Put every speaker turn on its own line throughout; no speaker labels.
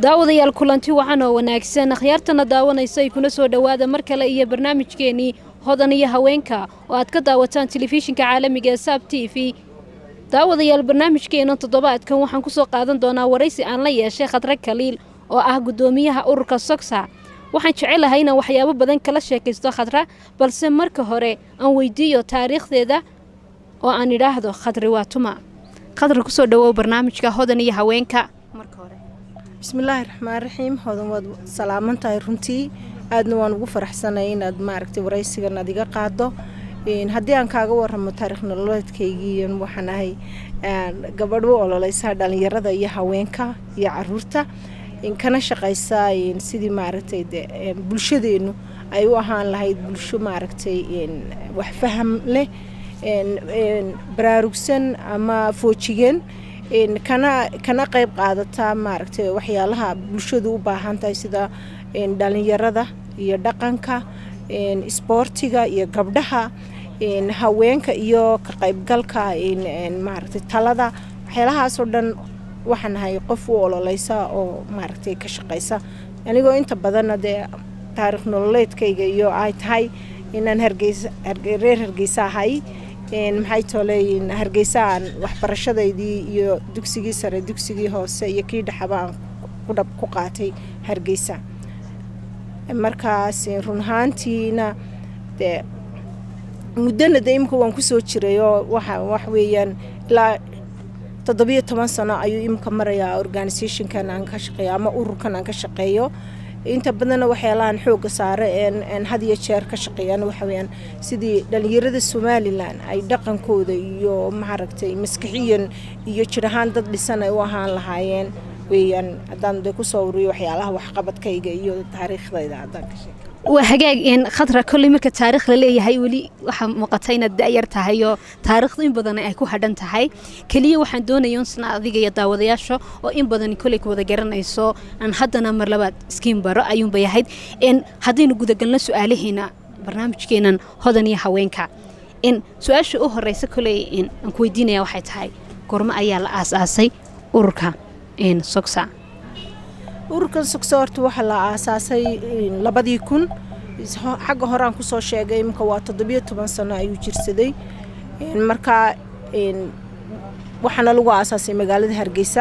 daawadayaal kulanti wacan oo wanaagsan akhyaartana daawanaysa ay kuna soo dhowaada mar kale iyo barnaamijkeenii hodan iyo haweenka oo aad ka daawataan telefishinka caalamiga ee saab t v daawadayaal barnaamijkeena toddobaadkan waxaan kusoo qaadan doonaa waraysi aan la yeeshay khadre kaliil oo ah guddoomiyaha ururka sogsa waxaan jecelahay inaan waxyaabo badan kala sheekaysto khadra balse marka hore aan weydiiyo taariikhdeeda oo aan idhaahdo khadri waa tuma khadra kusoo dhawow barnaamijka hodan iyo haweenka marka hore
bismillaahi raxmaan raxiim hodan waad salaaman tahay runtii aadna waan ugu faraxsanay inaad maaragtay waraysigan aad iga qaado haddii aan kaaga waramo taarikh nololeedkaygii waxaan ahay gabadh u ololeysa dhalinyarada iyo haweenka iyo caruurta kana shaqaysa sidii maaragtay de bulshadeenu ay u ahaan lahayd bulsho maaragtay wax faham leh baraarugsan ama foojigeen kana kana qayb qaadataa maaragtay waxyaalaha bulshadu u baahan tahay sida dhalinyarada iyo dhaqanka isboortiga iyo gabdhaha haweenka iyo ka qaybgalka maaragtay talada waxyaalahaasoo dhan waxaan ahay qof u ololeysa oo maaragtay ka shaqaysa anigoo inta badanna dee taarikh nololeedkayga iyo ay tahay inaan hargeysa reer hargeysa ahay maxay tooleeyiin hargeysa aan waxbarashadaydii iyo dugsigii sare dugsigii hoose iyo kii dhexaba aan kudhab ku qaatay hargeysa markaas run ahaantiina dee muddana de imika waan kusoo jiray oo waxa wax weeyaan ilaa toddobiyo toban sano ayuu imika marayaa organisationkan aan ka shaqeeyo ama ururkan aan ka shaqeeyo inta badanna waxyaalahan xooga saare een had iyo jeer ka shaqeeyaan waxa weyaan sidii dhalinyarada somalilan ay dhaqankooda iyo maaragtay maskixiyan iyo jir ahaan dad dhisan ay u ahaan lahaayeen weeyaan haddaan de kusoo wariyo waxyaalaha waxqabadkayga iyo taariikhdayda haddaan ka sheeka
waa hagaag khadra kolley marka taarikh la leeyahay weli waxaa muuqata inaad da'yar tahay oo taariikhdu in badan ay ku hadhan tahay keliya waxaan doonaya unsna adiga iyo daawadayaasha oo in badan kolley ku wada garanayso aan haddana mar labaad iskiin baro ayuunbay ahayd haddaynu gudagalno su-aalaheena barnaamijkeenan hodan iyo haweenka su-aasha u horeysa kolley aan ku weydiinaya waxay tahay gormo ayaa la aas-aasay ururka sogsa
ururkan sogsa horta waxaa la aasaasay labadii kun xagga horeaan kusoo sheegay imika waa toddobiyo toban sano ayuu jirsaday markaa waxaana lagu aasaasay magaalada hargeysa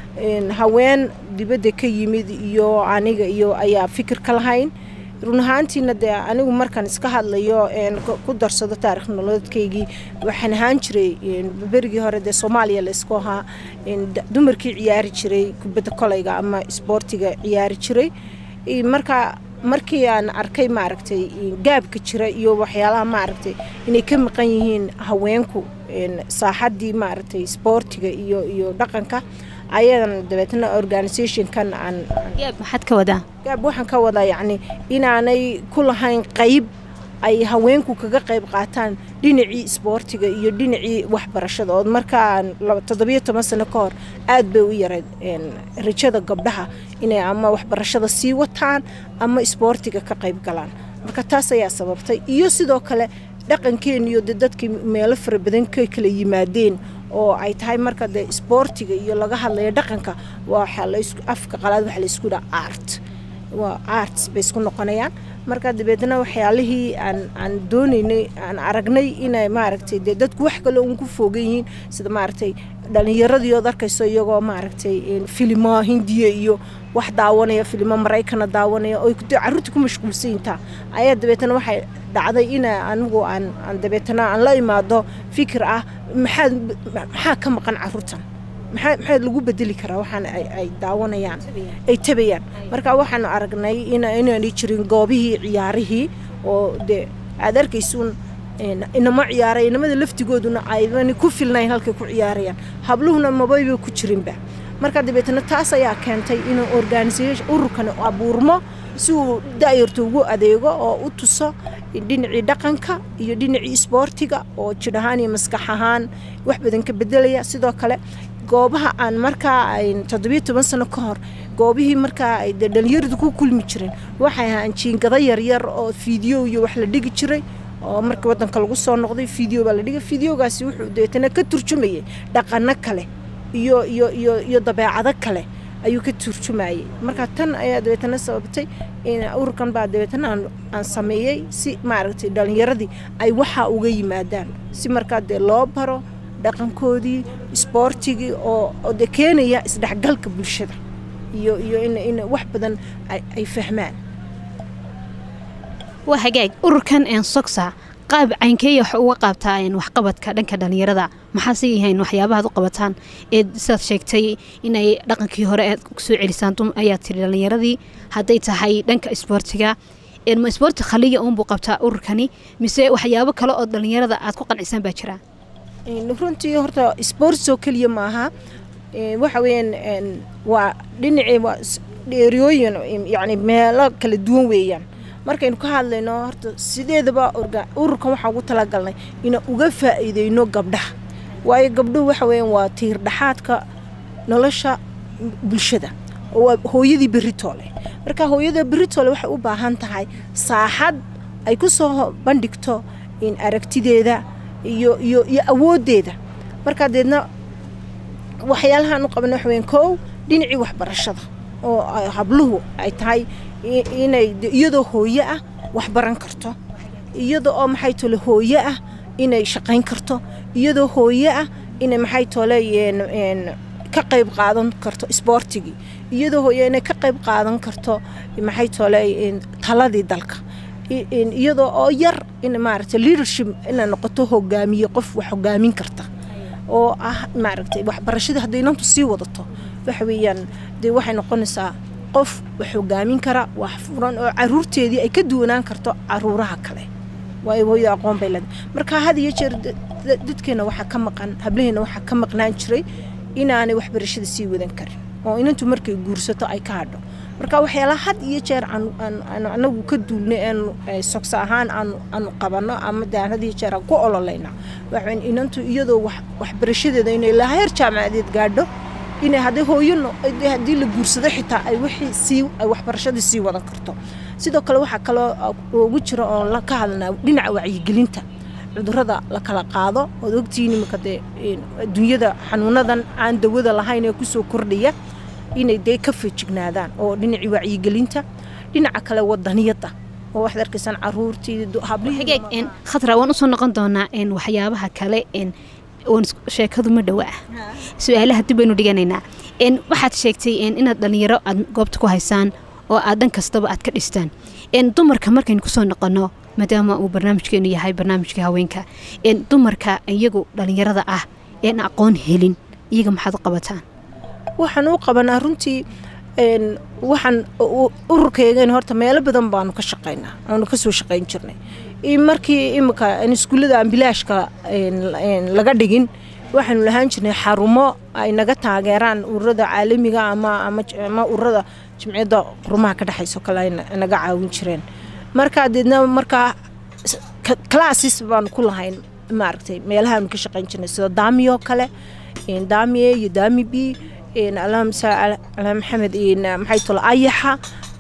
haween dibadda ka yimid iyo aniga iyo ayaa fikir ka lahayn run ahaantiina dee anigu markaan iska hadlayo ku darsado taarikh nololeedkaygii waxaan ahaan jiray berigii hore dee soomaaliya laysku ahaa dumarkii ciyaari jiray kubadda kolayga ama isboortiga ciyaari jiray marka markii aan arkay maaragtay gaabka jira iyo waxyaalaha maaragtay inay ka maqan yihiin haweenku saaxaddii maaragtay isboortiga iyo iyo dhaqanka ayadan dabeetna organisationkan aan
gaab maxaad ka wadaa
gaab waxaan ka wadaa yacni inaanay ku lahayn qayb ay haweenku kaga qayb qaataan dhinacii isboortiga iyo dhinacii waxbarashada oo markaan toddobiyo toban sano ka hor aad bay u yarayd rajada gabdhaha inay ama waxbarashada sii wataan ama isboortiga ka qayb galaan marka taas ayaa sababtay iyo sidoo kale dhaqankeenu iyo de dadkii meelo fara badan ka kala yimaadeen oo ay tahay marka de isboortiga iyo laga hadlayo dhaqanka waxa afka qalaad waxa laysku dhaha art waa arts bay isku noqonayaan marka dabeedna waxyaalihii aan aan doonaynay aan aragnay inay maaragtay dee dadku wax kale uun ku foogan yihiin sida maaragtay dhalinyaradii ood arkayso iyagoo maaragtay filimo hindiya iyo wax daawanaya filimo maraykana daawanaya oo carruurta ku mashquulsayintaa ayaa dabeetna waxay dhacday in anigu aan aan dabeetna aan la imaado fikir ah maxaad maxaa ka maqan carruurtan maxaa maxaa lagu bedeli karaa waxaan ay daawanayaan ay tabayaan marka waxaan aragnay inaanay jirin goobihii ciyaarihii oo dee aad arkaysuun inama ciyaaray inamada laftigooduna aydan ku filnayn halkay ku ciyaarayaan habluhuna mabayba ku jirinba marka dabeetna taas ayaa keentay inuu organisation ururkan abuurmo si uu da'yarta ugu adeego oo u tuso dhinacii dhaqanka iyo dhinacii isboortiga oo jidh ahaan iyo maskax ahaan wax badan ka bedelaya sidoo kale goobaha aan markaa toddobiyo toban sano ka hor goobihii markaa ay dee dhalinyaradu ku kulmi jireen waxay ahaan jiingado yaryar oo fiideo iyo wax la dhigi jiray oo markii wadanka lagu soo noqday fiideo baa la dhigay fiideogaasi wuxuu deetana ka turjumayay dhaqano kale iyo iyo iyo iyo dabeecado kale ayuu ka turjumayay marka tan ayaa dabeetana sababtay ururkan baa dabeetana aan sameeyey si maaragtay dhalinyaradii ay waxaa uga yimaadaan si markaa dee loo baro dhaqankoodii isboortigii oo de keenaya isdhexgalka bulshada iyo iyo in wax badan ay fahmaan
waa hagaag ururkan sogsa qaab caynkeeya wax uga qaabtaa waxqabadka dhanka dhalinyarada maxaase yahayn waxyaabahaad u qabataan ee sidaad sheegtay inay dhaqankii hore aad kusoo celisaan ayaa tiri dhalinyaradii hadday tahay dhanka isboortiga ma isboorti khaliya uunbuu qabtaa ururkani mise waxyaabo kale oo dhalinyarada aad ku qancisaan baa jira
runtii horta sports oo keliya maaha waxa weeyaan waa dhinacii waa dheeriyooyin yacni meelo kala duwan weeyaan markaynu ka hadlayno horta sideedaba ururkan waxaa ugu talagalnay inaan uga faa'iideyno gabdhaha waayo gabdhuhu waxa weeyaan waa tiir dhaxaadka nolosha bulshada oo waa hooyadii beritoole marka hooyada beritoole waxay u baahan tahay saaxad ay ku soo bandhigto in aragtideeda iyo iyo iyo awooddeeda markaa deedna waxyaalahaan u qabana waxa weeyaan kow dhinacii waxbarashada oo habluhu ay tahay inay iyadoo hooyo ah wax baran karto iyada oo maxay tole hooyo ah inay shaqayn karto iyadoo hooyo ah inay maxay tole ka qayb qaadan karto isboortigii iyadoo hooyo inay ka qayb qaadan karto maxay tole taladii dalka iyadoo oo yar in maaragtay leadership inay noqoto hogaamiye qof wax hogaamin karta oo ah maaragtay waxbarashada hadday inantu sii wadato waxa weeyaan dee waxay noqonaysaa qof wax hogaamin kara wax furan oo caruurteedii ay ka duwanaan karto caruuraha kale waayo hooyo aqoon bay leedahay marka had iyo jeer dadkeena waxaa ka maqan hablaheena waxaa ka maqnaan jiray inaanay waxbarashada sii wadan karin oo inantu markay guursato ay ka hadho marka waxyaalaha had iyo jeer anagu ka duulnay eenu sogsa ahaan aanu qabanno ama de aan had iyo jeer aan ku ololayna waxaan inantu iyadoo waxbarashadeeda inay ilaa heer jaamacadeed gaadho inay hadday hooyano haddii la guursado xitaa ay wixii sii ay waxbarashadii sii wadan karto sidoo kale waxaa kaloo ugu jira oo ka hadlanaa dhinaca wacyigelinta cudurada la kala qaado ood ogtihiin iminka dee adduunyada xanuunadan aan dawada lahayn ee kusoo kordhaya inay dee ka feejignaadaan oo dhinacii wacyigelinta dhinaca kale wadaniyadda oo waxaad arkaysaan caruurtii hablihii
khatra waan usoo noqon doonaa waxyaabaha kale sheekadu ma dhowa ah su-aalaha dib baynu dhiganaynaa waxaad sheegtay inaad dhalinyaro aad goobta ku haysaan oo aad dhan kastaba aad ka dhistaan dumarka markaynu kusoo noqono maadaama uu barnaamijkeenu yahay barnaamijka haweenka dumarka iyagu dhalinyarada ah een aqoon helin iyaga maxaad u qabataan
waxaan u qabanaa runtii waxaan ururkaygan horta meelo badan baanu ka shaqaynaa aanu kasoo shaqayn jirnay markii imika iskuullada aan bilaashka laga dhigin waxaanu lahaan jirnay xarumo ay naga taageeraan ururada caalamiga ama ururada jimciyadda qurumaha ka dhexayso kale ay naga caawin jireen markaa deedna markaa classes baanu ku lahayn maaragtay meelahaanu ka shaqayn jirnay sida daamiyo kale daamiye iyo daami b alhamsa ala maxamed maxay tolo ayaxa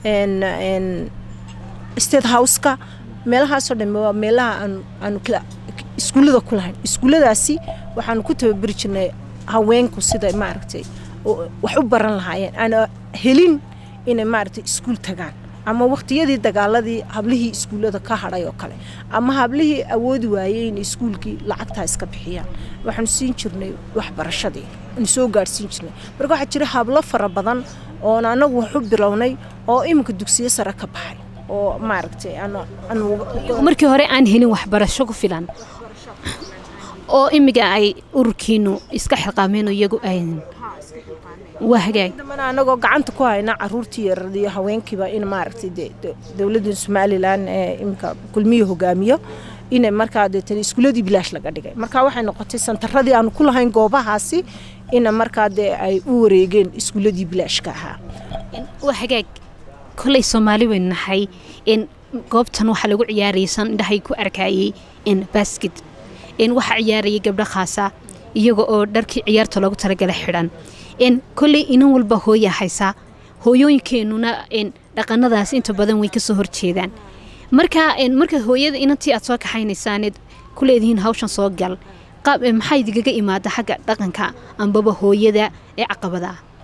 state houseka meelahaasoo dhan waa meelaha aanu iskuullada ku lahayn iskuulladaasi waxaanu ku tababari jirnay haweenku sida maaragtay wax u baran lahaayeen aana helin inay maaragtay iskuul tagaan ama waqtiyadii dagaaladii hablihii iskuullada ka hadhay oo kale ama hablihii awoodi waayey inay iskuulkii lacagtaa iska bixiyaan waxaanu siin jirnay waxbarashadii aanu soo gaadhsiin jirnay marka waxaa jira hablo fara badan oon anagu wax u bilownay oo iminka dugsiyo sare ka baxay oo maaragtay
markii hore aan helin waxbarasho ku filan oo imiga ay ururkiinu iska xilqaameen iyagu ayn waa hagaag
damana anagoo gacanta ku hayna caruurtii yarada iyo haweenkiiba in maaragtay dowladda somalilan ee imika kulmiyo hogaamiyo inay markaa deetana iskuuladii bilaash laga dhigay marka waxay noqotay santaradii aanu ku lahayn goobahaasi ina markaa dee ay u wareegeen iskuuladii bilaashka ahaa
waa hagaag koley soomaali waynu nahay goobtan waxaa lagu ciyaarayay san indhahay ku arkayay basket waxaa ciyaarayay gabdho khaasa iyaga oo dharkii ciyaarta loogu talagalay xidhan koley inan walba hooya haysaa hooyooyinkeenuna dhaqanadaas inta badan way kasoo horjeedaan marka marka hooyada inantii aad soo kaxaynaysaaned ku leedihiin hawshan soo gal maxaa idigaga imaada xagga dhaqanka ambaba hooyada ee caqabada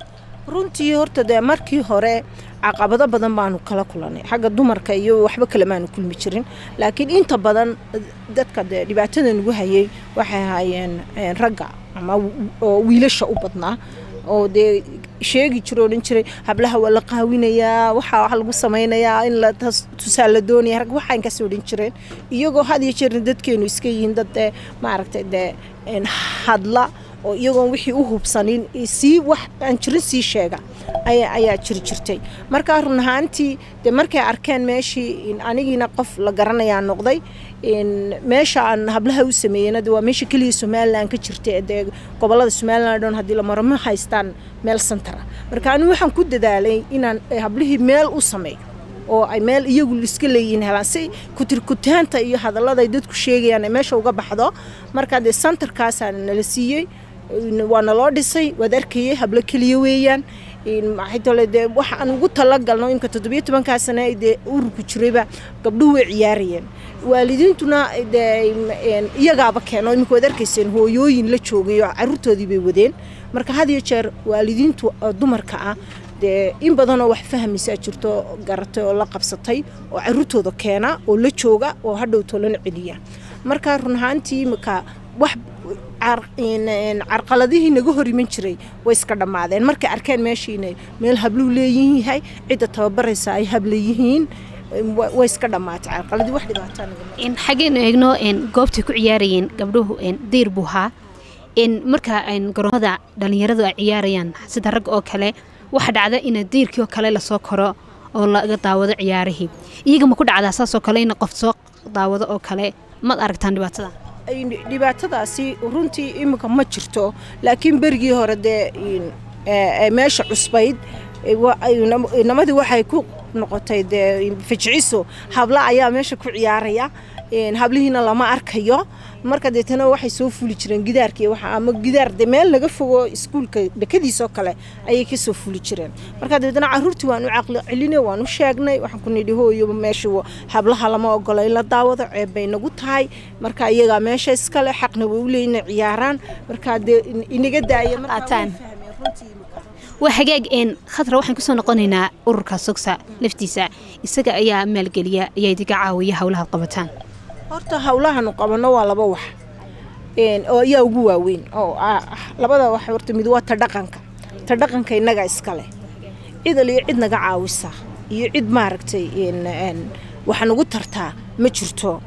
runtii horta dee markii hore caqabado badan baanu kala kulanay xagga dumarka iyo waxba kale maanu kulmi jirin laakiin inta badan dadka dee dhibaatada nagu hayay waxay ahaayeen ragga ama oo wiilasha u badnaa oo dee sheegi jiro odhan jiray hablaha waa la qaawinayaa waxaa wax lagu samaynayaa in la tusaal la doonaya rag waxaan kasoo odhan jireen iyagoo had iyo jeerna dadkeenu iska yihiin dad dee maaragtay dee hadla oo iyagoon wixii u hubsanin sii wax aan jirin sii sheega ayaa jiri jirtay markaa run ahaantii dee markay arkeen meeshii anigiina qof la garanayaa noqday meesha aan hablaha u sameeyeyna waa meesha keliya somalilan ka jirta dee gobolada somalilan dhan haddii la maro ma haystaan meel santara marka anigu waxaan ku dadaalay inaan hablihii meel u sameeyo oo ay meel iyagu iska leeyihiin helaan si kutirkutaanta iyo hadallada ay dadku sheegayaan ay meesha uga baxdo markaa dee santarkaasaa nala siiyey waa naloo dhisay waad arkayay hablo keliya weeyaan maxaytole dee waxa aan ugu talagalno imka toddobiyo tobankaa sane dee ururku jirayba gabdhuhu way ciyaarayeen waalidiintuna dee iyagaaba keeno imika waad arkayseen hooyooyin la joogay oo caruurtoodii bay wadeen marka had iyo jeer waalidiintu dumarka ah dee in badanoo wax fahmaysaa jirto garatay oo la qabsatay oo caruurtooda keena oo la jooga oo hadhow tolana celiya marka run ahaantii imika wax carqaladihii naga hor iman jiray way iska dhammaadeen markay arkeen meeshiina meel habluu leeyihihay cidda tababaraysa ay habla yihiin way iska dhammaatay carqaladii wax dhibaataa
xaggeenu eegno goobtay ku ciyaarayeen gabdhuhu diir buu haa marka garoomada dhallinyaradu ay ciyaarayaan sida rag oo kale waxa dhacda in diirkii oo kale lasoo koro oo laga daawado ciyaarihii iyaga ma ku dhacdaa saasoo kale in qof soo daawado oo kale maad aragtaan dhibaatada
dhibaatadaasi runtii iminka ma jirto laakiin berigii hore dee meesha cusbayd namadii waxay ku noqotay dee fajciso habla ayaa meesha ku ciyaaraya hablihiina lama arkayo marka deetana waxay soo fuli jireen gidaarkii waxa ama gidaar de meel laga fogo iskuulka dhakadiisoo kale ayay kasoo fuli jireen marka dabeetana caruurtii waan u caqli celinay waan u sheegnay waxaan ku nidhi hooyo meesha hablaha lama ogola in la daawado ceeb bay nagu tahay marka iyagaa meesha iskale xaqna way u leeyihin ciyaaraan marka dee inaga daaya
waa hagaag een khadra waxaan kusoo noqonaynaa ururka sogsa laftiisa isaga ayaa maalgeliya ayaa idinka caawiya howlahaad qabataan
horta howlahanu qabanno waa laba wax oo ayaa ugu waaweyn oo labada wax horta mid waa ta dhaqanka ta dhaqanka innaga iskale cidal iyo cid naga caawisa iyo cid maaragtay waxa nagu tartaa ma jirto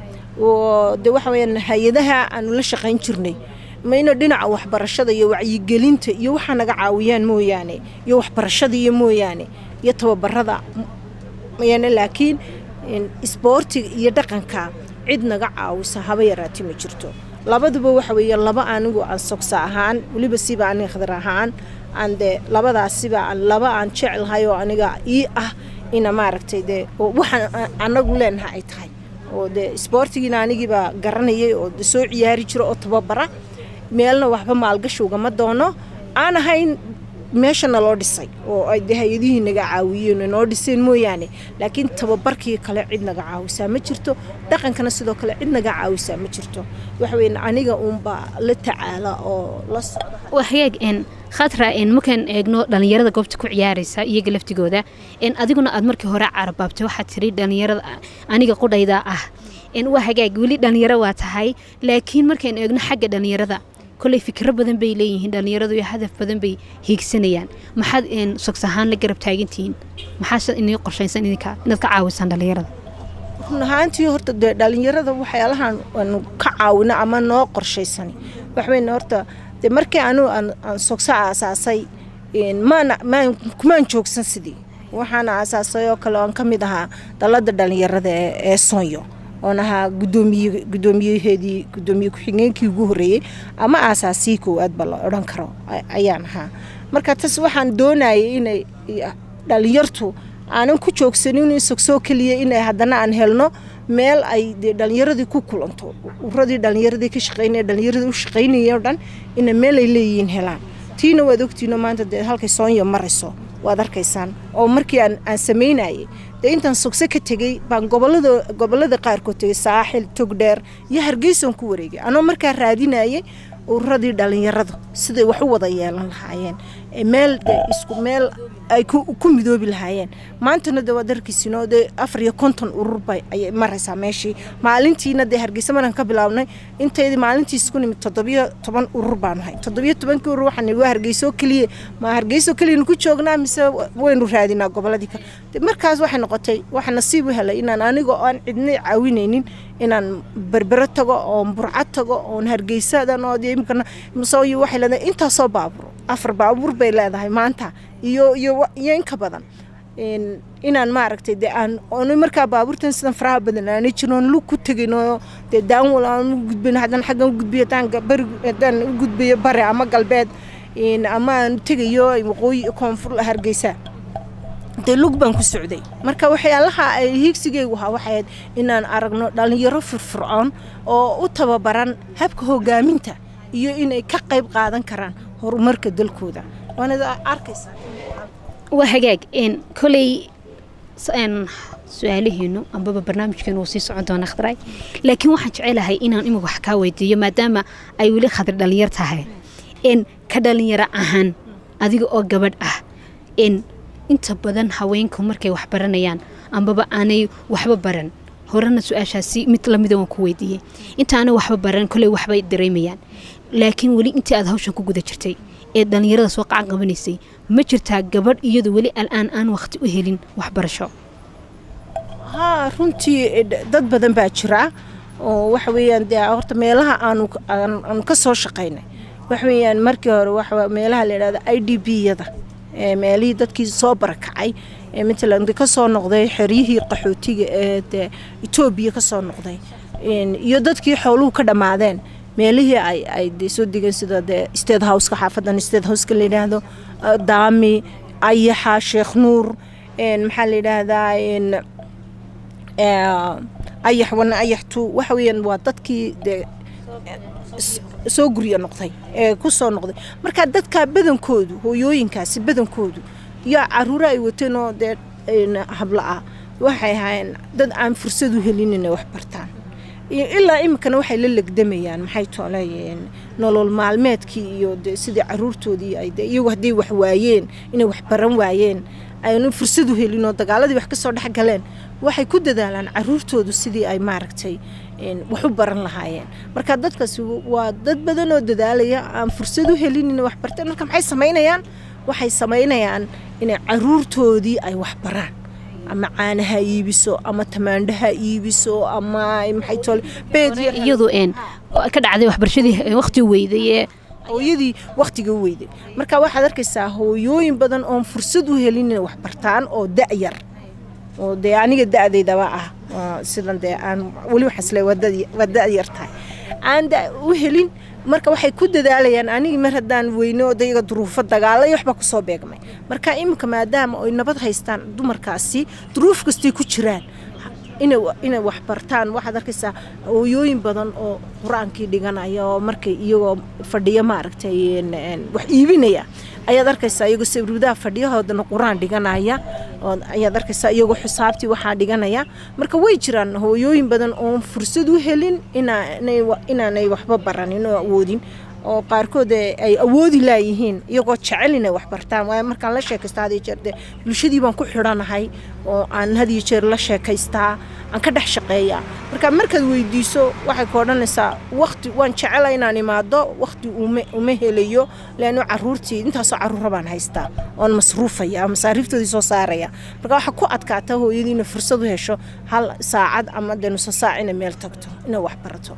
de waxa weyaan hay-adaha aanu la shaqayn jirnay mayna dhinaca waxbarashada iyo wacyigelinta iyo waxaa naga caawiyaan mooyaane iyo waxbarashada iyo mooyaane iyo tababarada mooyaane laakiin isboortiga iyo dhaqanka cid naga caawisa haba yaraati ma jirto labaduba waxa weeye laba anigu aan sogsa ahaan weliba siba aniga khadar ahaan aan dee labadaasiba aan laba aan jecelahay oo aniga ii ah ina maaragtay dee waxaan anagu leenaha ay tahay oo dee isboortigiina anigiiba garanayay oo soo ciyaari jiro oo tababara meelna waxba maalgashi ugama doono aan ahayn meesha naloo dhisay oo ay de hay-adihii naga caawiyeen noo dhiseen mooyaane laakiin tababarkii kale cid naga caawisaa ma jirto dhaqankana sidoo kale cid naga caawisaa ma jirto waxaweyn aniga uunbaa la tacaala oo la socda
waa hagaag n khatra n markaan eegno dhallinyarada goobta ku ciyaaraysa iyaga laftigooda n adiguna aad markii hore carabaabtay waxaad tiri dhallinyarada aniga qudhayda ah n waa hagaag weli dhallinyaro waa tahay laakiin markaan eegno xagga dhallinyarada koley fikro badan bay leeyihiin dhallinyaradu iyo hadaf badan bay hiigsanayaan maxaad sogs ahaan la garab taagantihiin maxaase inii qorshaysan idinka inaad ka caawisaan dhallinyarada
run ahaantii horta dee dhallinyarada waxyaalahan aanu ka caawino ama noo qorshaysani waxweyn horta dee markii anu aan sogsa aasaasay maana maan kumaan joogsan sidii waxaana aasaasay oo kale oon ka mid ahaa dalada dhallinyarada ee soonyo oon ahaa gudoomiye gudoomiyaheedii gudoomiye ku-xigeenkii ugu horreeyey ama aasaasii koowaad ba la odhan karo ayaan ahaa marka tas waxaan doonayay inay dhallinyartu aanan ku joogsanin sogsoo keliya inay haddana aan helno meel ay dee dhallinyaradii ku kulanto uradii dhallinyaradii ka shaqeynaya dhallinyaradii u shaqeynaya o dhan ina meel ay leeyihiin helaan tiina waad ogtiino maanta dee halkay soonyo marayso waad arkaysaan oo markii aan aan samaynayay dee intaan sogso ka tegey baan gobolada gobolada qaarkood tegey saaxil togdheer iyo hargeysan ku wareegay anoo markaa raadinayay ururadii dhallinyaradu siday wax u wada yeelan lahaayeen meel de isku meel ay ku midoobi lahaayeen maantana de waad arkiisino dee afar iyo konton urur bay ayay maraysaa meeshii maalintiina dee hargeysa maraan ka bilaabnay inteydii maalintii isku nimid toddobiyo toban urur baanu hay toddobiyo tobankii urur waxaan waa hargeysoo keliya ma hargeysoo keliyanu ku joognaa mise waynu raadinaa goboladii kale markaas waxay noqotay waxaa nasiib u helay inaan aniga oo aan cidna caawinaynin inaan berbero tago oon burcad tago oon hargeysadan oo imkana masooyo waxay leedahay intaasoo baabur afar baabuur bay leedahay maanta iyo iyo iyo inka badan inaan maaragtay dee aan oona markaa baabuurtan sidan faraha badan aana jiroon lug ku tegino dee daanwal aan u gudbin haddaan xaggan u gudbiyo haddaan bari haddaan u gudbiyo bare ama galbeed ama aan tegayo waqooyi koonfur hargeysa dee lug baan ku socday marka waxyaalaha ay hiigsigeygu ahaa waxay ahayd inaan aragno dhallinyaro firfircoon oo u tababaran habka hogaaminta iyo inay ka qayb qaadan karaan horumarka dalkooda waanad arkaysaa
waa hagaag koley su-aalaheenu ambaba barnaamijkeenu wuu sii socon doona khadray laakiin waxaan jecelahay inaan imika wax kaa weydiiyo maadaama ay weli khadri dhallinyar tahay ka dhallinyaro ahaan adiga oo gabadh ah inta badan haweenku markay wax baranayaan ambaba aanay waxba baran horena su-aashaasi mid lamida waan ku weydiiyey inta aanay waxba baran koley waxbay dareemayaan laakiin weli intii aad hawshan ku guda jirtay ee dhallinyarada soo qacan qabanaysay ma jirtaa gabadh iyadu weli al'aan aan wakhti u helin waxbarasho
haa runtii dad badan baa jira oo waxa weeyaan dee horta meelaha aanu aanu ka soo shaqaynay waxa weeyaan markii hore waxa meelaha la yidhahda i d b yada meelihii dadkii soo barakacay ee matalan ka soo noqday xeryihii qaxootiga ee dee etoobiya ka soo noqday iyo dadkii xooluhu ka dhammaadeen meelihii ay ay de soo degeen sida dee state houseka xaafadan state houseka la yidhaahdo daami ayaxa sheekh nuur maxaa la yidhaahdaa ayax wana ayax two waxa weeyaan waa dadkii dee soo guryo noqday ee ku soo noqday marka dadka badankoodu hooyooyinkaasi badankoodu yaa caruuro ay wateen oo dee habla ah waxay ahaayeen dad aan fursad u helin inay wax bartaan ilaa iminkana waxay la legdamayaan maxay tooleeyeen nolol maalmeedkii iyo de sidii caruurtoodii ay de iyagu hadday wax waayeen inay wax baran waayeen aynu fursad u helin oo dagaaladii wax ka soo dhex galeen waxay ku dadaalaan caruurtoodu sidii ay maaragtay wax u baran lahaayeen marka dadkaasi waa dad badan oo dadaalaya aan fursad u helin inay wax barteen marka maxay samaynayaan waxay samaynayaan inay caruurtoodii ay wax baraan ama caanaha iibiso ama tamaandhaha iibiso ama maxay tole
iyadu een ka dhacday waxbarashadii waqti weyday
hooyadii wakhtiga u weyday marka waxaad arkaysaa hooyooyin badan oon fursad u helin inay wax bartaan oo da'yar oo dee aniga da'daydaba ah sidan dee aan weli waxaasle waa da'yar tahay aan da u helin marka waxay ku dadaalayaan anigii mar haddaan weyne oo dayaga duruufo dagaala iyo waxbaa kusoo beegmay marka iminka maadaama ay nabad haystaan dumarkaasi duruuf kastay ku jiraan inay wax bartaan waxaad arkaysaa hooyooyin badan oo qur-aankii dhiganaya oo markay iyagoo fadhiyo maaragtay wax iibinaya ayaad arkaysaa iyagoo sawirwadaha fadhiyahoodana qur-aan dhiganaya ayaad arkaysaa iyagoo xisaabtii waxaa dhiganaya marka way jiraan hooyooyin badan oon fursad u helin inaanay waxba baranin oo awoodin oo qaarkood ay awoodi laayihiin iyagoo jecel inay wax bartaan waayo markaan la sheekaysta had iyo jeer dee bulshadii baan ku xidhanahay oo aan had iyo jeer la sheekaystaa aan ka dhex shaqeeyaa marka markaad weydiiso waxay ka odhanaysaa wakti waan jecela inaan imaado wakti uma helayo leanno caruurtii intaasoo caruura baan haystaa oon masruufaya masaariiftoodii soo saaraya marka waxaa ku adkaata hooyadii inay fursad u hesho hal saacad ama dee nuso saac inay meel tagto inay wax barato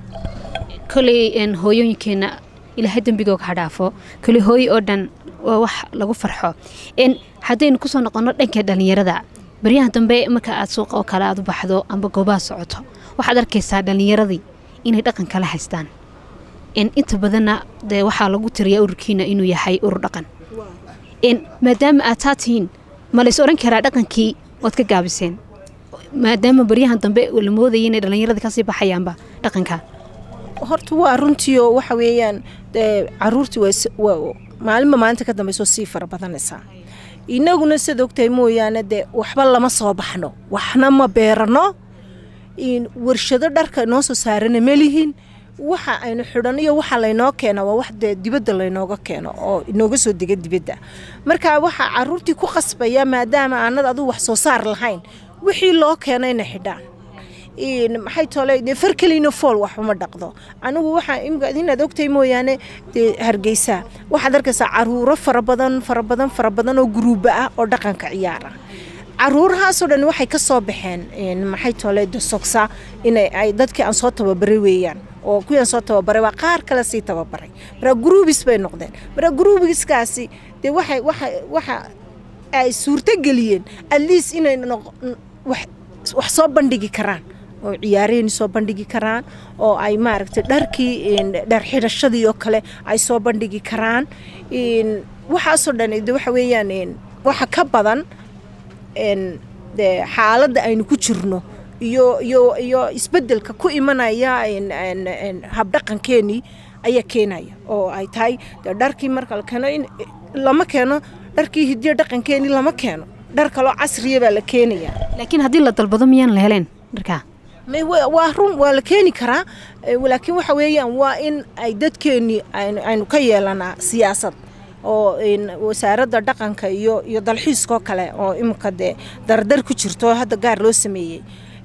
koley hooyooyinkeena ilaahay dembigooga ha dhaafo kale hooy oo dhan waa wax lagu farxo haddaynu kusoo noqonno dhanka dhallinyarada baryahan dambe marka aad suuqa oo kale aad u baxdo amba goobaha socoto waxaad arkaysaa dhallinyaradii inay dhaqan kala haystaan inta badanna dee waxaa lagu tiriyaa ururkiina inuu yahay urur dhaqan maadaama aad taa tihiin ma lays odhan karaa dhaqankii waad ka gaabiseen maadaama baryahan dambe la moodaya inay dhallinyaradii kasii baxayaanba dhaqanka
horta waa runtii oo waxa weeyaan caruurtii maalinba maalinta ka dambeysoo sii fara badanaysaa inaguna siad ogtahay mooyaane dee waxba lama soo baxno waxna ma beerano warshado dharka noo soo saarana malihin waxa aynu xidhan iyo waxa laynoo keena waa wax dee dibadda laynooga keeno oo inooga soo dega dibadda marka waxaa caruurtii ku qasbaya maadaama aanad aduu wax soo saar lahayn wixii loo keena inay xidhaan maxay tole dee far kelina fool waxuma dhaqdo anigu waxaa imika inaad ogtahay mooyaane dee hargeysa waxaad arkaysaa caruuro fara badan fara badan fara badan oo guruuba ah oo dhaqanka ciyaara caruurahaasoo dhan waxay ka soo baxeen maxay tole de sogsa inay ay dadkii aan soo tababaray weeyaan oo kuwii aan soo tababaray waa qaar kale sii tababaray maraa gruubis bay noqdeen maraa gruubiskaasi dee waxay waxa waxa ay suurto geliyeen at least inay wax soo bandhigi karaan oo ciyaaraheenii soo bandhigi karaan oo ay maaragtay dharkii dhar xidhashadii oo kale ay soo bandhigi karaan waxaasoo dhan de waxa weeyaan waxa ka badan de xaaladda aynu ku jirno iyo iyo iyo isbeddelka ku imanaya habdhaqankeenii ayaa keenaya oo ay tahay dee dharkii marka la keeno in lama keeno dharkii hidiyo dhaqankeenii lama keeno dhar kaloo casriya baa la keenaya
laakiin haddii la dalbado miyaan la heleen dharkaa
waa run waa la keeni karaa laakiin waxa weeyaan waa in ay dadkeenii aynu ka yeelanaa siyaasad oo wasaaradda dhaqanka iyo iyo dalxiiskoo kale oo imika dee dardar ku jirto oo hadda gaar loo sameeyey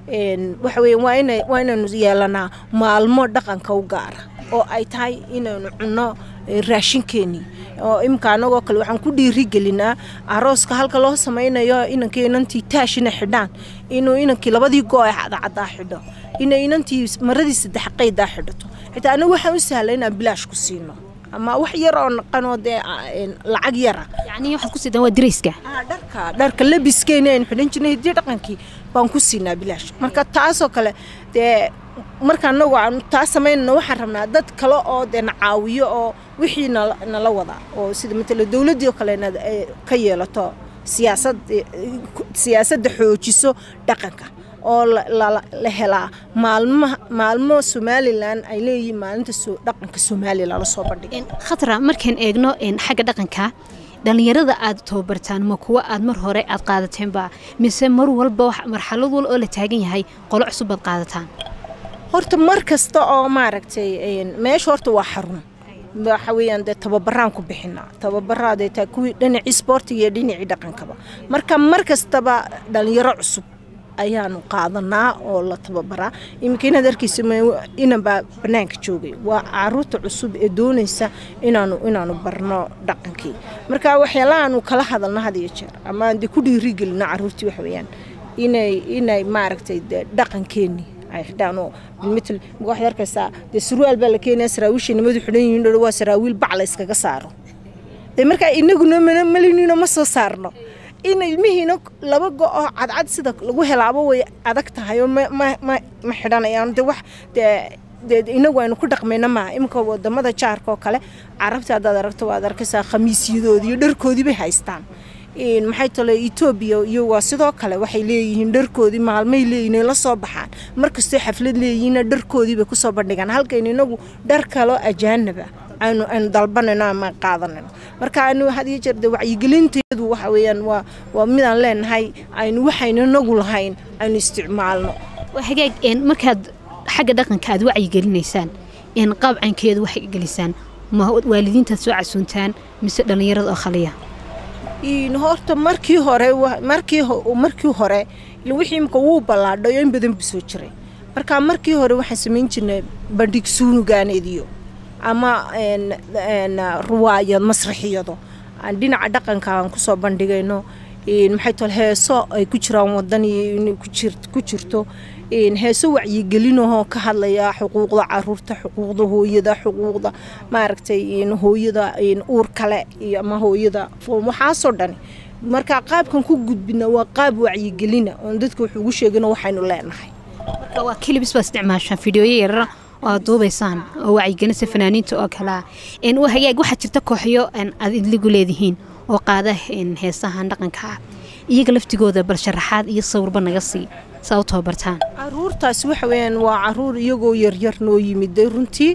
waxa weeyaan waa ina waa inaynu yeelanaa maalmo dhaqanka u gaara oo ay tahay inaynu cunno raashinkeenii oo imika anagoo kale waxaan ku dhiirigelinaa arooska halka loo samaynayo inankii inantii taashina xidhaan inuu inankii labadii goo ee cadcadaa xidho inay inantii maradii saddex qaydaa xidhato xitaa anagu waxaan u sahlay inaan bilaash ku siino ama wax yar oo naqanoo dee lacag yara
yacni waxaad ku siidaan waa dirayska
dharka dharka labiskeeni aynu xidhan jirnay hiddii dhaqankii baan ku siinaa bilaash marka taasoo kale dee marka anagu aan taa samaynana waxaan rabnaa dad kale oo dee na caawiyo oo wixii nala wadaa oo sida matala dowladdii oo kale inaad ka yeelato siyaasad siyaasadda xoojiso dhaqanka oo la helaa maalmo maalmo somalilan ay leeyihiin maalinta dhaqanka somalilan lasoo bandhigay
khatra markaan eegno xagga dhaqanka dhallinyarada aad tababartaan ma kuwa aad mar hore aad qaadateenba mise mar walba marxalad wal oo la taagan yahay qolo cusub baad qaadataan
horta mar kasta oo maaragtay meesha horta waa xarun waxa weeyaan dee tababaraan ku bixinaa tababaraadee taa kuwii dhinacii sportiga iyo dhinacii dhaqankaba marka mar kastaba dhallinyaro cusub ayaanu qaadanaa oo la tababaraa iminka inaad arkaysa inanbaa bannaanka joogay waa caruurta cusub ee doonaysa inaanu inaanu barno dhaqankii marka waxyaalahaanu kala hadalno had iyo jeer ama aan dee ku dhiirigelino caruurtii waxa weeyaan inay inay maaragtay dee dhaqankeenii ay xidhaan oo bilmitl waxaad arkaysaa dee surwaal baa la keenaya saraawiishay nimadu xidhan yihiin dhow waa saraawiil bac la iskaga saaro dee markaa inaguna malinino ma soo saarno in ilmihiina laba go-oo cadcad sida lagu helaabo way adag tahay oo ma xidhanayaan de wax dee inagu aynu ku dhaqmayna maaha iminka wadamada jaarka oo kale carabta haddaad aragto waad arkaysaa khamiisyadoodii iyo dharkoodii bay haystaan maxay tale etoobiya iyo waa sidoo kale waxay leeyihiin dharkoodii maalmay leeyihin la soo baxaan markastoo xaflad leeyihiinna dharkoodii bay kusoo bandhigaan halkaynu inagu dhar kaloo ajaanaba aynu aynu dalbanayno ama qaadanayno marka anu had iyo jeer de wacyigelinteedu waxa weeyaan waa waa midaan leenahay aynu waxaynu inagu lahayn aynu isticmaalno
hagaag markaad xagga dhaqanka aad wacyigelinaysaan qaabcankeedu waxay gelisaan ma waalidiintaad soo casuuntaan mise dhallinyarada oo khaliya
horta markii hore markii markii hore wixii imka wuu ballaadhayo in badan bu soo jiray marka markii hore waxaan samayn jirnay bandhig suunugaaneediyo ama ruwaayad masraxiyado aan dhinaca dhaqanka aan kusoo bandhigayno maxay tol heeso ay ku jiraan wadan iyo ku jirto heeso wacyigelinahoo ka hadlaya xuquuqda caruurta xuquuqda hooyada xuquuqda maaragtay hooyada uur kale iyo ama hooyada waxaasoo dhani marka qaabkan ku gudbina waa qaab wacyigelina oon dadka wax ugu sheegino waxaynu leenahay
marka waa kelibis baa isticmaashaan fideoyo yarara oo aad duubaysaan oo wacyigelinsa fanaaniinta oo kalea hagaag waxaa jirta kooxyo aad idligu leedihiin oo qaada heesahan dhaqanka ah iyaga laftigooda bal sharaxaad iyo sawirba naga sii saa u tababartaan
caruurtaas waxa weyaan waa caruur iyagoo yaryar noo yimiday runtii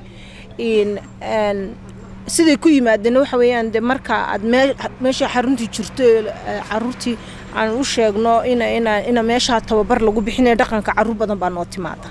siday ku yimaadeen waxa weeyaan de marka aad meesha xaruntii jirto caruurtii aan u sheegno ina meeshaa tababar lagu bixinaya dhaqanka caruur badan baa noo timaada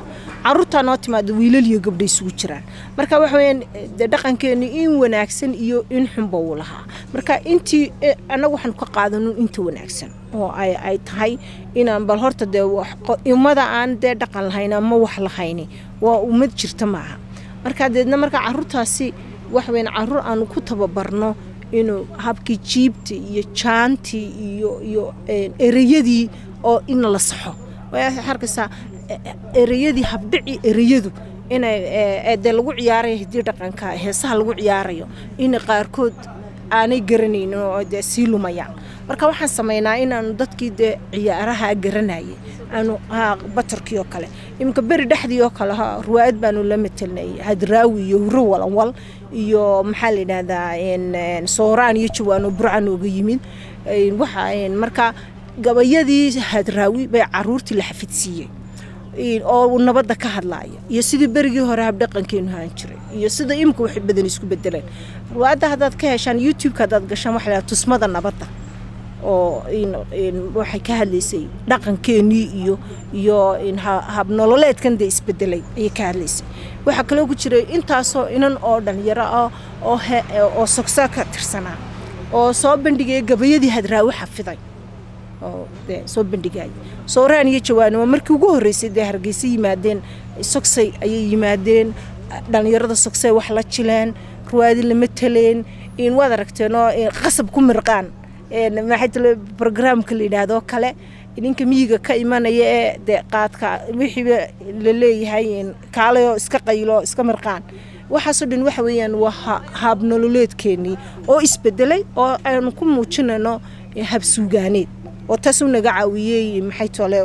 caruurtaa noo timaado wiilal iyo gabdha isugu jiraan marka waxa weyaan dee dhaqankeenu in wanaagsan iyo in xunba uu lahaa marka intii annagu waxaanu ka qaadanun inta wanaagsan oo ay ay tahay inaan bal horta dee ummada aan dee dhaqan lahayn ama wax lahayni waa ummad jirta maaha marka deedna marka caruurtaasi waxa weyaan caruur aanu ku tababarno inuu habkii jiibta iyo jaantii iyo iyo ereyadii oo in la saxo arkaysaa ereyadii habdhici ereyadu inay dee lagu ciyaarayo haddii dhaqanka heesaha lagu ciyaarayo in qaarkood aanay garanaynin oo dee sii lumayaan marka waxaan samaynaa inaanu dadkii dee ciyaaraha garanayay aanu batarkii oo kale iminka beri dhexdii oo kale ruwaayad baanu la matelnay hadraawi iyo huro walanwal iyo maxaa la yidhaahdaa sooraan iyo jawaano burcan ooga yimid waxa marka gabayadii hadraawi bay caruurtii la xafidsiiyey oo nabadda ka hadlaaya iyo sidii berigii hore habdhaqankeenu haan jiray iyo sida imika wax badan isku bedeleen ruwaadda haddaad ka heshaan youtube-ka haddaad gashaan waxa la tusmada nabadda oo waxay ka hadlaysay dhaqankeenii iyo iyo habnololeedkan dee isbedelay ayay ka hadlaysay waxaa kaloo ku jiray intaasoo inan oo dhalinyaro ah oo oo sogsaa ka tirsanaa oo soo bandhigaya gabayadii hadraawi xafiday oo dee soo bandhigaya sooraan iyo jawaanimo markii ugu horreysay dee hargeysa yimaadeen sogsay ayay yimaadeen dhallinyarada sogsay wax la jileen ruwaadi lama taleen in waad aragteenoo qasab ku mirqaan maxay tale brograamka la yidhaahdo kale ninka miyiga ka imanaya ee dee qaadka wixiiba la leeyahay kaalayoo iska qaylo iska mirqaan waxaasoo dhan waxa weeyaan waa haabnololeedkeenii oo isbedelay oo aanu ku muujinayno habsuugaaneed oo taasuu naga caawiyey maxay tole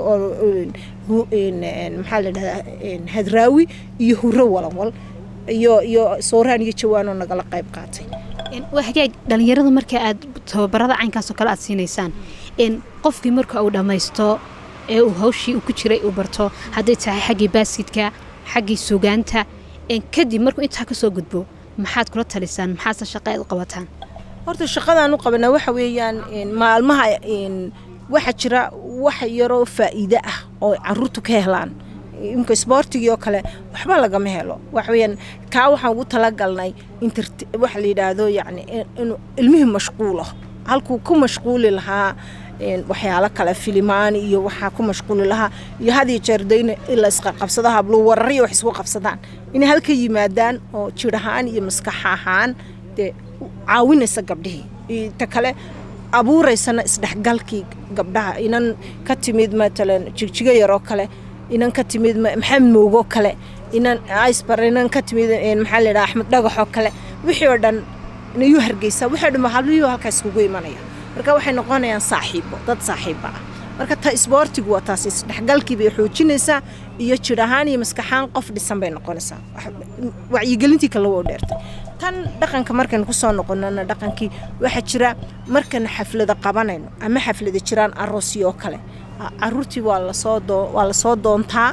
maxaa la dhahdaa hadraawi iyo huro walanwal iyo iyo sooraan iyo jawaanoo nagala qayb qaatay
waa hagaag dhallinyarada marka aad tababarada caynkaasoo kale aad siinaysaan qofkii marka uu dhammaysto ee uu hawshii uu ku jiray uu barto hadday tahay xaggii baaskidka xaggii sugaanta kadib markuu intaa ka soo gudbo maxaad kula talisaan maxaase shaqa aad u qabataan
horta shaqadaan u qabanaa waxa weeyaan maalmaha waxaa jira wax yaroo faa'iide ah oo caruurtu ka helaan imka isboortigii oo kale waxba lagama helo waxaweyaan kaa waxaan ugu talagalnay waxa la yidhaahdo yani inuu ilmihii mashquulo halkuu ku mashquuli lahaa waxyaalo kale filimaan iyo waxaa ku mashquuli lahaa iyo hadiyo jeerda in la isqaqabsado hablo warariyo wax isku qabsadaan inay halka yimaadaan oo jir ahaan iyo maskax ahaan dee caawinaysa gabdhihii ta kale abuuraysana isdhexgalkii gabdhaha inan ka timid matalan jigjigo yaroo kale inan ka timid maxamed moogoo kale inan isbar inan ka timid maxaa la yidhaha axmed dhagaxoo kale wixii oo dhan nayuu hargeysaa wixii o dhan hablihii halkaa iskugu imanaya marka waxay noqonayaan saaxiibo dad saaxiiba ah marka ta isboortigu waa taas isdhexgalkii bay xoojinaysaa iyo jir ahaan iyo maskaxaan qof dhisan bay noqonaysaa wacyigelintii kale woo dheertay tan dhaqanka markaynu kusoo noqonana dhaqankii waxaa jira markaynu xaflada qabanayno ama xaflada jiraan aroosyo oo kale caruurtii waa lasoo waa lasoo doontaa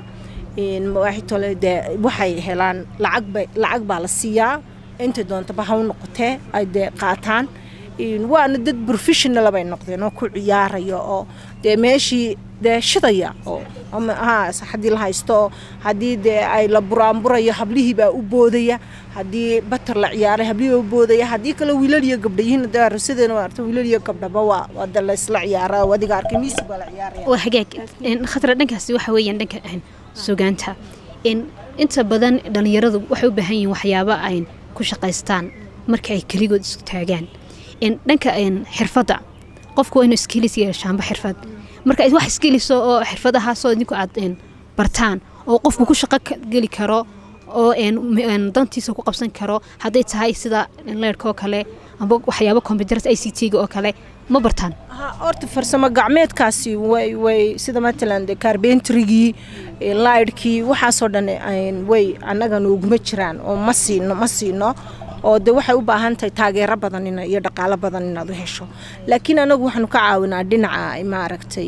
tole dee waxay helaan lacagba lacag baa la siiyaa intay doontaba ha u noqotee ay dee qaataan waana dad professional bay noqdeen oo ku ciyaaraya oo dee meeshii dee shidaya oo haddii la haysto oo haddii dee ay la buraanburayo hablihii baa u boodaya haddii batar la ciyaaray hablihii baa u boodaya haddii kale wiilal iyo gabdha yihiin dee arosadeena waa arta wiilal iyo gabdhaba waa waa de laysla ciyaara adiga arkay miisi baa la ciyaaraya
waa hagaag khatra dhankaasi waxa weeyaan dhanka sugaanta inta badan dhallinyaradu waxay u baahan yihiin waxyaabo ay ku shaqaystaan marka ay keligood isku taagaan dhanka xirfadda qofku waa inuu iskiilis yeeshaanba xirfad marka wax iskiiliso oo xirfadahaasoo idinku aad bartaan oo qofku ku shaqo geli karo oo dantiisa ku qabsan karo hadday tahay sida leerhka oo kale amba waxyaabo combyuterta i c t-ga oo kale ma bartaan
horta farsamo gacmeedkaasi way way sida matalan de carbentrigii laydhkii waxaasoo dhan way annagana uguma jiraan oo ma siino ma siino oo de waxay u baahan tahay taageero badan iyo dhaqaalo badan inaad u hesho laakiin anagu waxaanu ka caawinaa dhinaca maaragtay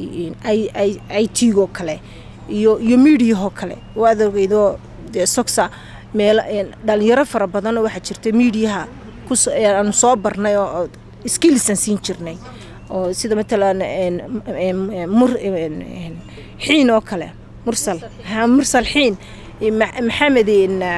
i t-goo kale iyo iyo miidiyahoo kale waad ogeydoo dee sogsa meel dhalinyaro fara badanoo waxaa jirta miidiyaha aanu soo barnay oo skillisan siin jirnay oo sida matalan xiin oo kale mursal mursal xiin maxamed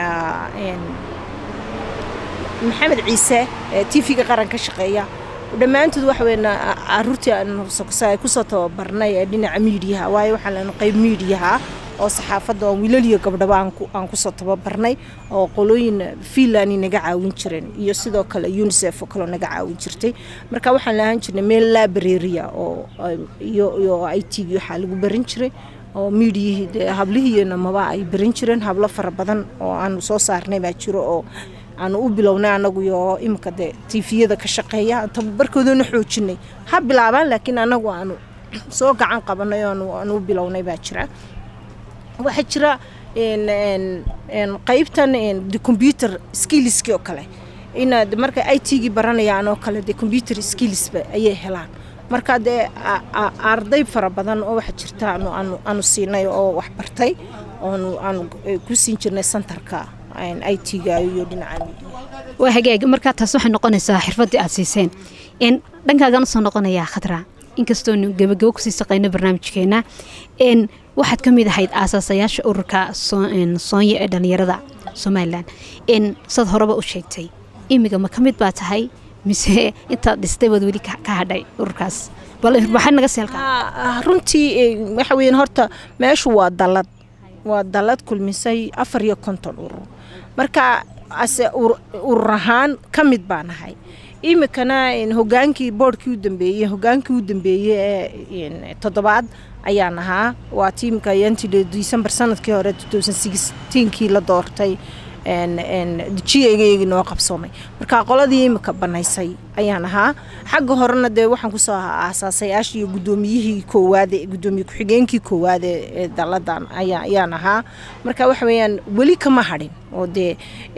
maxamed ciise t v-ga qaran ka shaqeeya dhammaantood waxa weyn caruurtii aan kusoo tababarnay ee dhinaca miidiyaha waayo waxaan lena qayb miidiyaha oo saxaafadda oo wiilal iyo gabdhaba aan kusoo tababarnay oo qolooyin fiinlandi naga caawin jireen iyo sidoo kale unisef oo kaleo naga caawin jirtay marka waxaan lahaan jirnay meel labareria oo iyo i t v waxaa lagu barin jiray oo miidiyihii dee hablihiina maba ay barin jireen hablo fara badan oo aanu soo saarnay baa jiro oo aanu u bilownay anagu iyo imika dee tifiyada ka shaqeeya tababarkoodana xoojinay ha bilaabaan laakiin anagu aanu soo gacan qabanay aanu u bilownay baa jira waxaa jira qaybtan de computer skillski oo kale inaad marka i t-gii baranayaan oo kale de computer skillsba ayay helaan marka dee arday fara badan oo waxaa jirta aanu siinay oo wax bartay aanu ku siin jirnay centerka i t-ga iyo dhinaca
waa hagaag markaa taas waxay noqonaysaa xirfaddii aad siiseen dhankaagan usoo noqonayaa khadra inkastoonu gebagabo kusii saqayno barnaamijkeena waxaad ka mid ahayd aasaasayaasha ururka soonya ee dhallinyarada somalilan saad horeba u sheegtay imiga ma ka mid baa tahay mise intaad dhistay baad weli ka hadhay ururkaas balwaxaa naga seelkaa
runtii waxa weyan horta meeshu waa dalad waa dalad kulmisay afar iyo konton urur marka ase urur ahaan ka mid baa nahay imikana hogaankii boodhkii u dambeeyey hogaankii u dambeeyey ee toddobaad ayaan ahaa waa tiimka yanti december sanadkii hore kii la doortay jiyaygayagii noo qabsoomay marka qoladii imika banaysay ayaan ahaa xagga horena dee waxaan kusoo ahaa aasaasayaasha iyo guddoomiyihii koowaad gudoomiye ku-xigeenkii koowaad ee daladan ayaan ahaa marka waxa weeyaan weli kama hadhin oo dee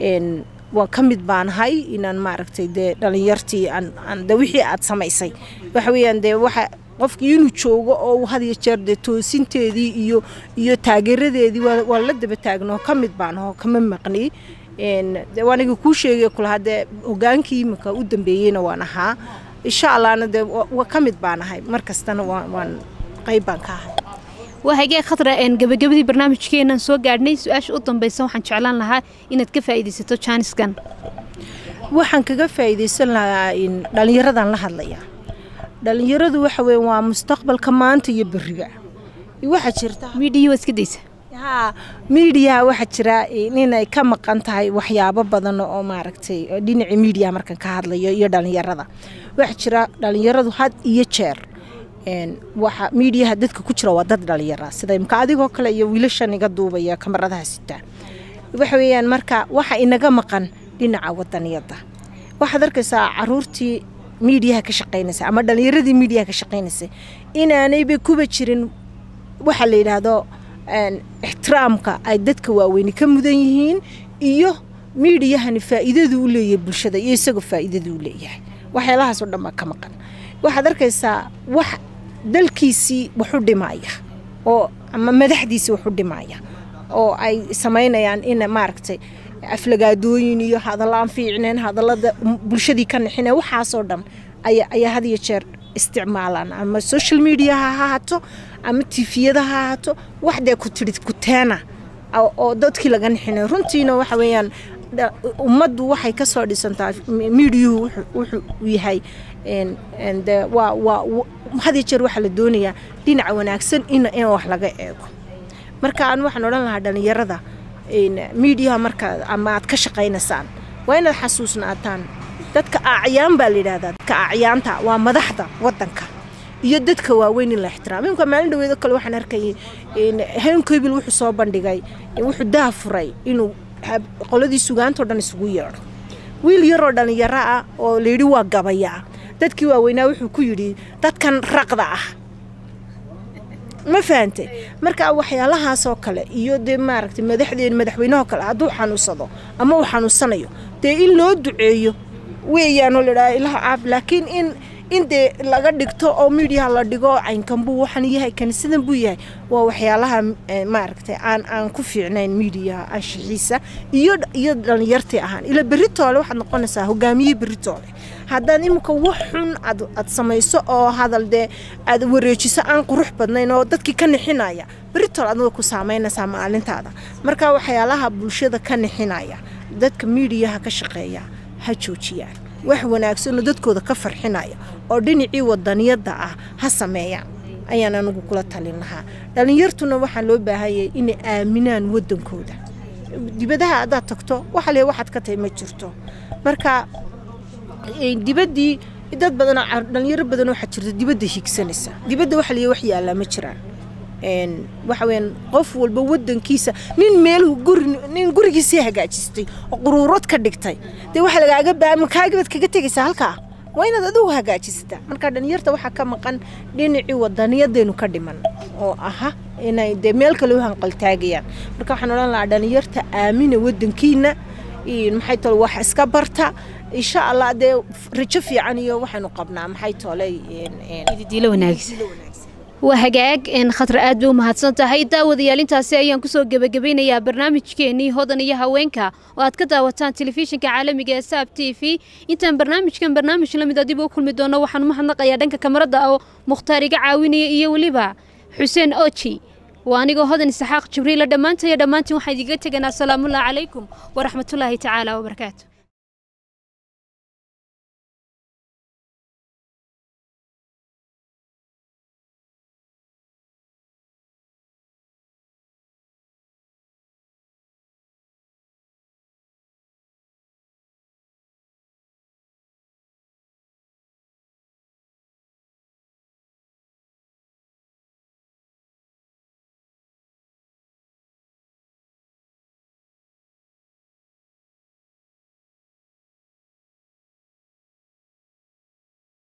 waa ka mid baanahay inaan maaragtay dee dhalinyartii de wixii aad samaysay waxa weeyaan dee waxa qofkii inuu joogo oo had iyo jeer dee toosinteedii iyo iyo taageeradeedii waa la daba taagnoo ka mid baanaho kama maqni waaniga kuu sheegay kulahaa dee hogaankii imika u dambeeyeyna waan ahaa insha allahna dee waa ka mid baanahay mar kastana waan qayb baan ka ahay
waa hagee khadra gabagabadii barnaamijkeenan soo gaadhnay su-aasha u dambaysa waxaan jeclaan lahaa inaad ka faa'iidaysato jaaniskan
waxaan kaga faa'iidaysan lahaa dhallinyaradan la hadlaya dhalinyaradu waxa weeye waa mustaqbalka maanta iyo beriga waxaa jirta
miidhiyi waa iska daysa
haa miidiyaha waxaa jira inay ka maqan tahay waxyaabo badan oo maaragtay dhinacii miidiyaha markan ka hadlayo iyo dhalinyarada waxaa jira dhalinyaradu had iyo jeer waxa miidiyaha dadka ku jira waa dad dhalinyara sida imka adigoo kale iyo wiilashan iga duubaya kamaradaha sitaa waxa weeyaan marka waxa inaga maqan dhinaca wadaniyada waxaad arkaysaa caruurtii miidiyaha ka shaqaynaysa ama dhalinyaradii miidiyaha ka shaqaynaysa inaanayba kuba jirin waxa la yidhaahdo ixtiraamka ay dadka waaweyni ka mudan yihiin iyo miidiyahani faa'iidadu u leeyahay bulshada iyo isagoo faa'iidadu u leeyahay waxyaalahaas oo dhan baa ka maqan waxaad arkaysaa wax dalkiisii wax u dhimaya oo ama madaxdiisii wax u dhimaya oo ay samaynayaan in maaragtay aflagaadooyin iyo hadallo aan fiicneen hadallada bulshadii ka nixineen waxaasoo dhan ayaa had iyo jeer isticmaalaan ama social mediaha ha haato ama tifiyada ha haato waxdee ku tidhi kuteena oo dadkii laga nixinay runtiina waxa weeyaan ummaddu waxay ka soo dhisantaa miidiyuhu wuxuu yahay de waa waa had iyo jeer waxaa la doonayaa dhinaca wanaagsan in in wax laga eego marka aan waxaan odhan lahaa dhalinyarada miidiyaha marka ama aad ka shaqaynaysaan waa inaad xasuusnaataan dadka acyaan baa la yidhahdaa dadka acyaanta waa madaxda wadanka iyo dadka waaweyn in la ixtiraamo imka maalin dhaweedo kale waxaan arkayay henkobil wuxuu soo bandhigay wuxuu daafuray inuu qoladii sugaantao dhan isugu yeedho wiil yaroo dhalinyaro ah oo layidhi waa gabayaa dadkii waaweynaa wuxuu ku yidhi dadkan raqda ah ma fahantay marka waxyaalahaasoo kale iyo dee maaragtay madaxdeen madaxweynahoo kale hadduu xanuunsado ama uu xanuunsanayo dee in loo duceeyo weeyaanoo ladhaha ilaha caaf laakiin in in dee laga dhigto oo miidiyaha la dhigo caynkan buu waxan yahay kanisadan buu yahay waa waxyaalaha maaragtay aan aan ku fiicnayn miidiyaha anshixiisa iyo iyo dhalinyartii ahaan ila beritoole waxaad noqonaysaa hogaamiyihii beritoole haddaad imika wax xun aad aad samayso oo hadal dee aad wareejiso aan qurux badnayn oo dadkii ka nixinaya britol adna way ku saameynaysaa maalintaada marka waxyaalaha bulshada ka nixinaya dadka miidiyaha ka shaqeeya ha joojiyaan wax wanaagsanoo dadkooda ka farxinaya oo dhinacii wadaniyadda ah ha sameeyaan ayaan anigu kula talin lahaa dhallinyartuna waxaa loo baahanyay inay aaminaan wadankooda dibadaha haddaad tagto waxa le waxaad ka tahay ma jirto marka dibaddii dad badanoo dhalinyaro badan waxaa jirta dibadda higsanaysa dibadda waxa leeyahay wax yaallaa ma jiraan waxa weyaan qof walba wadankiisa nin meel guri nin gurigiisii hagaajistay oo quruurad ka dhigtay dee waxa lagaaga baa makaagibad kaga tegaysaa halkaa waa inaad adigu hagaajisataa marka dhalinyarta waxaa ka maqan dhinacii wadaniyadaynu ka dhiman oo aha inay dee meel kale u hanqaltaagayaan marka waxaan odhan lahaa dhalinyarta aamina wadankiina maxay tole wax iska barta insha allah dee rajo fiican iyo waxaynu qabnaa maxay tole
diilo wanaagsan waa hagaag khatar aad bay u mahadsan tahay daawadayaal intaasi ayaan kusoo gebagabaynayaa barnaamijkeenii hodan iyo haweenka oo aad ka daawataan telefishinka caalamiga ee saab t v intaan barnaamijkan barnaamij lamid a dib u kulmi doono waxaan umahadnaqayaa dhanka kamarada oo mukhtaar iga caawinaya iyo weliba xuseen oji waa anigoo hodan isaxaaq jibriila dhammaantaya dhammaantiin waxaan idiga teganaa asalaamullahi calaykum waraxmatullaahi tacaala wabarakaatu